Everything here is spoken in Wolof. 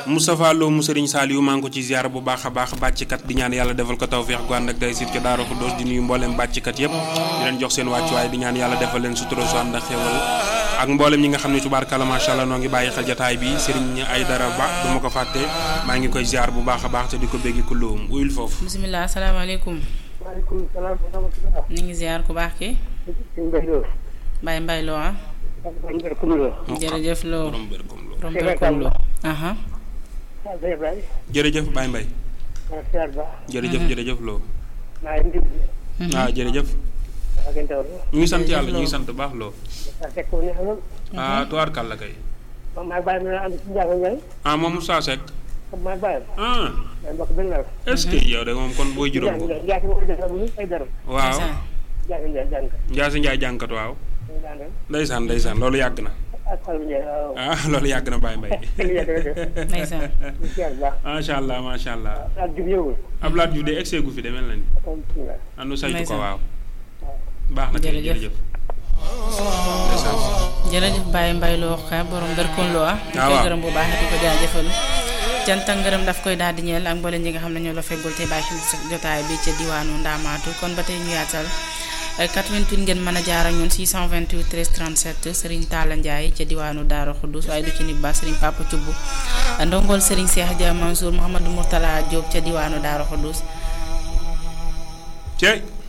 Moustapha Lo mu Serigne Saliou maa ngi ko ci ziar bu baax a baax bàcckat di ñaan yàlla defal ko tawféex gu ànd ak day sit ko Daara Xuddoos di nuyu mboolem bàcckat yëpp di leen jox seen wàccuwaay di ñaan yàlla defal leen sutura su ànd ak xéwal ak mboolem ñi nga xam ne tubaarkalla macha allah noo ngi bàyyi xel jataay bi Serigne Aydara Ba du ma ko fàtte maa ngi koy ziar bu baax a baax te di ko béggi kulluum uyul foofu. bisimilah asalaamaaleykum. maaleykum salaam wa rahmatulah. ñu ngi ziar ku baax ki sëñ Mbaye Lo. Mbaye Mbaye Lo ah. Mbaye Mbaye Koumba Lo. jërëjëf Lo borom bër comme Lo. borom Berkom Lo. aha waaw sëñ Ibrahima. jërëjëf Baye Mbaye maa ngi siyaar ba. jërëjëf jërëjëf Lo. maa ngi indi. ah jërëjëf. waa ngeen taw la. ñu ngi sant Jërëjëf yàlla ñu ngi Lo. sant baax Lo. saa fekk wu neex lool. ah tubaarkalla kay. moom maa ngi bàyyi ma ne ànd ci Ndiago Ndiaye. ah moom Moussa Seck. comme maa ngi bàyyi. ah maa ngi bokk benn laal. est-ce que yow de moom kon booy juróom Ndiago ko. Ndiaye Ndiago moo def amul ay dara. waaw ndeysaan. Ndiago Ndiaye jàng ko. Ndiasse Ndiaye jànkat waaw. ñu ngi àndal. ndeysaan ndeysaan loolu yàgg na. ak Fallou Ndiaye waaw. ah loolu yàgg na Baye Mbaye. ndeysaan. ñu siyaar bu baax. macha allah macha allah. ak jub ñëwul. Abdoulaye Diouf de excès gu fi demel na ni. comme bisimilah. anu saytu ko Ndeysaan. waaw. baax na kay Jërëjëf. jërëjëf. ndeysaan. jërëjëf Baye Mbaye Lo ka borom Berkom Lo ah. ñu Ah, koy waaw. gërëm bu baax di ko jaajëfal. cant ak ngërëm daf koy daal di ñeel ak mboolem ñi nga xam ne ñoo la feggul te bàyyi xel sa jotaay bi ca diwaanu Ndaamaatu kon ba tey ñu yaatal. ay 88 ngeen mën a jaar ak ñun 628 13 37 Serigne Talla Ndiaye ca diwaanu Daara Khoudous waaye du ci nit ba Serigne Papa Thioub ndongol Serigne Cheikh Dia Mansour Mouhamadou Mourtala Diop ca diwaanu Daara Khoudous Cey.